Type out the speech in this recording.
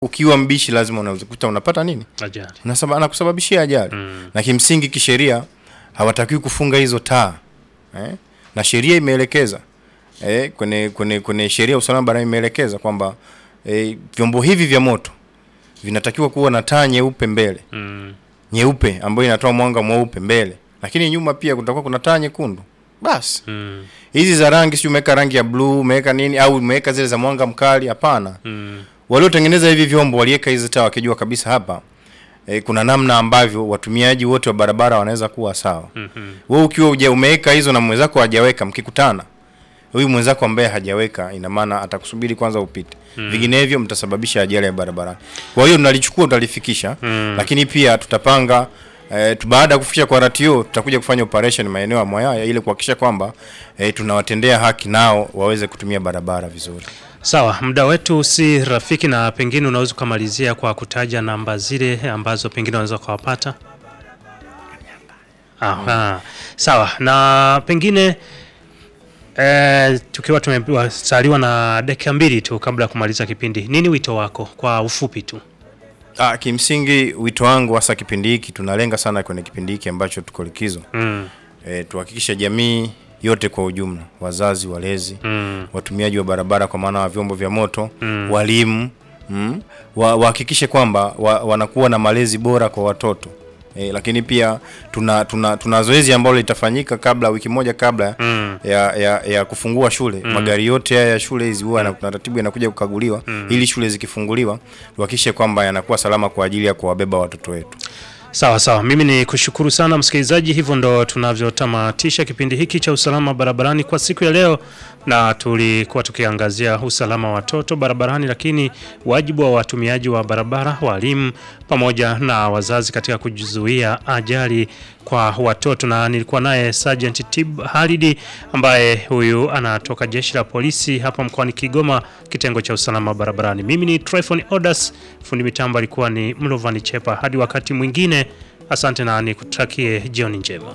ukiwa mbishi lazima unakuta unapata nini Ajali. Unasaba- anakusababishia ajali Mm. na kimsingi kisheria hawatakiwi kufunga hizo taa eh? na sheria imeelekeza eh, kwenye kwenye kwenye sheria ya usalama barabarani imeelekeza kwamba eh, vyombo hivi vya moto vinatakiwa kuwa na taa nyeupe mbele Mm. nyeupe ambayo inatoa mwanga mweupe mbele, lakini nyuma pia kutakuwa kuna taa nyekundu. Basi Mm. hizi za rangi, si umeweka rangi ya bluu, umeweka nini, au umeweka zile za mwanga mkali? Hapana. Mm. Waliotengeneza hivi vyombo waliweka hizi taa wakijua kabisa hapa e, kuna namna ambavyo watumiaji wote wa barabara wanaweza kuwa sawa. Mhm. Wewe ukiwa uja umeweka hizo na mwenzako hajaweka, mkikutana huyu mwenzako ambaye hajaweka, ina maana atakusubiri kwanza upite, vinginevyo mtasababisha ajali ya barabarani. Kwa hiyo tunalichukua, tutalifikisha, lakini pia tutapanga eh, tu- baada ya kufikisha kwa RTO tutakuja kufanya operation maeneo ya Mwayaya ili kuhakikisha kwamba eh, tunawatendea haki nao waweze kutumia barabara vizuri. Sawa, muda wetu si rafiki, na pengine unaweza ukamalizia kwa kutaja namba zile ambazo pengine unaweza ukawapata. Aha. Sawa, na pengine eh, tukiwa tumesaliwa na dakika mbili tu kabla ya kumaliza kipindi, nini wito wako kwa ufupi tu? Ah, kimsingi wito wangu hasa kipindi hiki tunalenga sana kwenye kipindi hiki ambacho tuko likizo. Mm. E, tuhakikishe jamii yote kwa ujumla, wazazi, walezi, Mm. watumiaji wa barabara kwa maana wa vyombo vya moto, walimu, mm, wa- wahakikishe kwamba wa, wanakuwa na malezi bora kwa watoto. E, lakini pia tuna tuna, tuna zoezi ambalo litafanyika kabla wiki moja kabla Mm. ya, ya, ya kufungua shule. Magari yote haya ya shule hizi huwa na kuna taratibu yanakuja kukaguliwa ili shule zikifunguliwa tuhakikishe kwamba yanakuwa salama kwa ajili ya kuwabeba watoto wetu. Sawa sawa, mimi ni kushukuru sana msikilizaji. Hivyo ndo tunavyotamatisha kipindi hiki cha usalama barabarani kwa siku ya leo, na tulikuwa tukiangazia usalama wa watoto barabarani, lakini wajibu wa watumiaji wa barabara, walimu pamoja na wazazi katika kujizuia ajali kwa watoto, na nilikuwa naye Sergeant Tib Halidi ambaye huyu anatoka jeshi la polisi hapa mkoani Kigoma, kitengo cha usalama barabarani. Mimi ni Tryphon Odas, fundi mitambo alikuwa ni Mlovani Chepa. Hadi wakati mwingine, asante na nikutakie jioni njema.